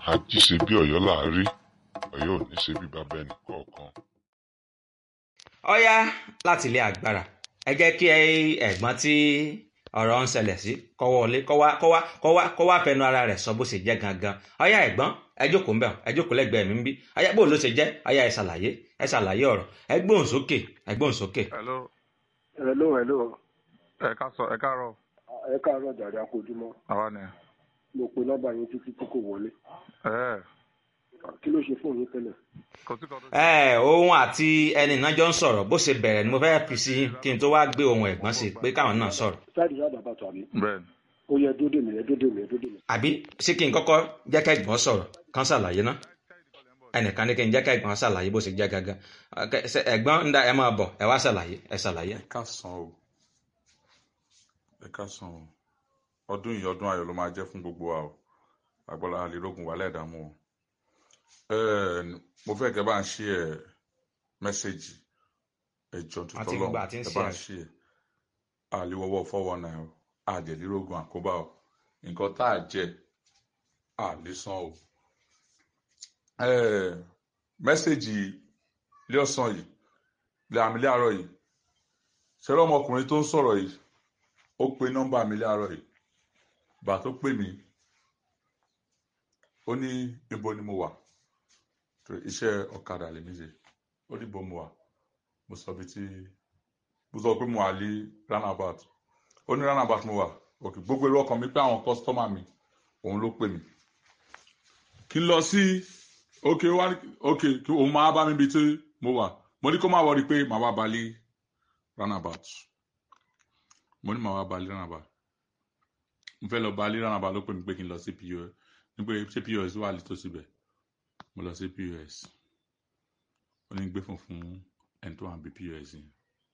ají ṣe bí ọ̀yọ́ là á rí ọ̀yọ́ ò ní ṣe bí bàbá ẹnì kọ̀ọ̀kan. ọ̀yá láti ilé agbára ẹ jẹ́ kí ẹ̀gbọ́n tí ọ̀rọ̀ ń ṣẹlẹ̀ sí kó wọlé kó wá kó wá kó wá kó wá fẹnu ara rẹ̀ sọ bó ṣe jẹ́ gangan ọ̀yá ẹ̀gbọ́n ẹ jókòó ń bẹ̀ ẹ jókòó lẹ́gbẹ̀ẹ́ mi ń bí ọ̀yá bó ló ṣe jẹ́ ọ̀yá ẹ ṣàlàyé ẹ ṣàlàyé ọ̀rọ̀ ẹ gbóhùn sókè ẹ gbóhùn sókè. hello hello hello ẹ ká sọ ẹ káàárọ̀ ẹ káàárọ̀ jàre akójúmọ́ àwa ni mo pe nọ́mbà yín títí tí kò wọlé ẹ kí ló ṣe fóònù yín tẹ́lẹ̀ kò sí kan tó ẹ òun àti ẹni náà jọ ń sọ̀rọ̀ bó ṣe bẹ̀rẹ̀ ni mo fẹ́ fi sí kí n tó wá gbé ohun ẹ̀gbọ́n sí pé káwọn náà sọ̀rọ̀ sáàdì sáàdì àbàtà àbí bẹ́ẹ̀ ni ó yẹ dódè mi ẹ dódè mi ẹ dódè mi. àbí ṣé kí n kọ́kọ́ jẹ́ ká ẹ̀gbọ́n sọ̀rọ̀ kán ṣàlàyé ná ẹnìkan ní kí n jẹ́ ká ẹ̀gbọ́n ṣàlàyé bó ṣe jẹ́ gangan Ọkẹ, ṣe ẹ̀gbọ́n ń da ẹ máa bọ̀ ẹ wá ṣàlàyé ẹ ṣàlàyé. ẹ ká san o ẹ ká san o ọdún yìí ọdún ayọ̀ ló máa jẹ́ fún gbogbo wa o agbọ́lá àlélógún wà lẹ́ẹ̀dààmú o Ẹ́ẹ̀, mo fẹ́ kẹ́ bá ń ṣí ẹ mẹ́sẹ̀gì ẹjọ́ tuntun Àti gbogbo àti ń ẹ ṣí bá ẹ. ń ṣí ẹ àlewọ́wọ́ fọ́wọ́ náà o àdèlírógún àkóbá o nǹkan tá a jẹ àlésán o Ẹ́ẹ̀, mẹ́sẹ̀gì ilé ọ̀sán yìí ilé àmì ilé àárọ̀ yìí ṣẹlẹ̀ ọmọkùnrin tó ń sọ̀rọ̀ yìí ó pe nọ́mbà mi láàárọ̀ yìí gbà tó pè mí ó ní ibo ni mo wà torí iṣẹ́ ọ̀kadà lèmi ṣe ó ní ibo mo wà mo sọ bí tí mo sọ pé mo wà ní roundabout ó ní roundabout mo wà òkè gbogbo èrò ọkàn mi pé àwọn kọ́sítọ́mà mi òun ló pè mí kí n lọ sí òkè wá òkè kí òun máa bá mi bí tí mo wà mo ní kó má wọrí pé màá wá balẹ̀ roundabout mo ní màá wá balẹ̀ roundabout mo fẹ́ lọ balẹ̀ roundabout ló pè mí pé kí n lọ sí pos ní pé ṣé pos wà létòsí bẹ̀ mo lọ sí pos ó ní gbé fún fún ẹni tó wà bí pos yẹn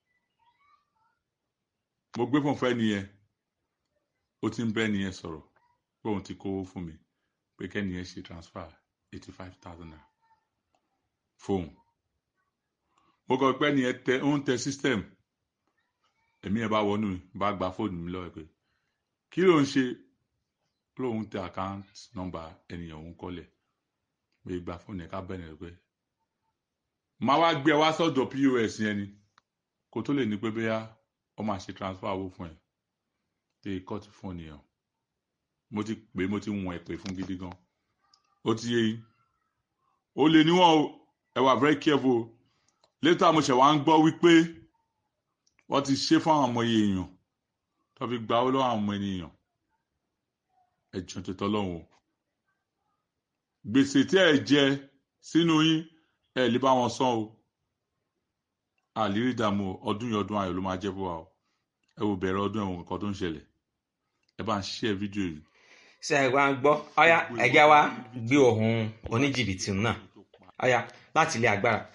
mo gbé fún fún ẹni yẹn ó ti ń bẹ́ ẹni yẹn sọ̀rọ̀ pé òun ti kówó fún mi pé kẹ́ni yẹn ṣe transfer eighty five thousand naira fóun mo kọ pé ẹni yẹn tẹ ó ń tẹ system èmi yẹn bá wọnú mi bá gba fóònù mi lọ́wọ́ ẹ̀ pé kí ló ń ṣe lóun tẹ account number ẹnìyàn òun kọ́lẹ̀ pé gba fóònù ẹ̀ ká bẹ̀rẹ̀ pé máa wá gbé ẹ wá sọ́dọ̀ pos yẹn ni kó tó lè ní pé bóyá ọ máa ṣe transfer owó fún ẹ tẹ kọ́ọ̀tù fóònù yẹn mo ti pè é, mo ti wọ̀n ẹ̀ pè fún gidi gan ó ti yé yín ó lè níwọ̀n o ẹ wà very careful o later mo ṣẹ̀ wá ń gbọ́ wípé wọ́n ti ṣe fún àwọn ọmọ iye èèyàn tó fi gba owó lọ́wọ́ àwọn ọmọ ènìyàn ẹ̀jọ̀ tó tọ́lọ́hún o gbèsè tí ẹ jẹ sínú yín ẹ lè bá wọn san o àlérí ìdààmú o, ọdún yìí ọdún ayọ̀ ló máa jẹ́ fún wa o ẹ wò bẹ̀rẹ̀ ọdún ẹ̀wọ̀n nǹkan tó ń ṣẹlẹ̀ ẹ bá ń share fídíò yìí ṣe ẹ wá ń gbọ́ ọ̀yá ẹ̀já wa gbé ohun oníjìbìtì náà ọ̀yá láti ilé agbára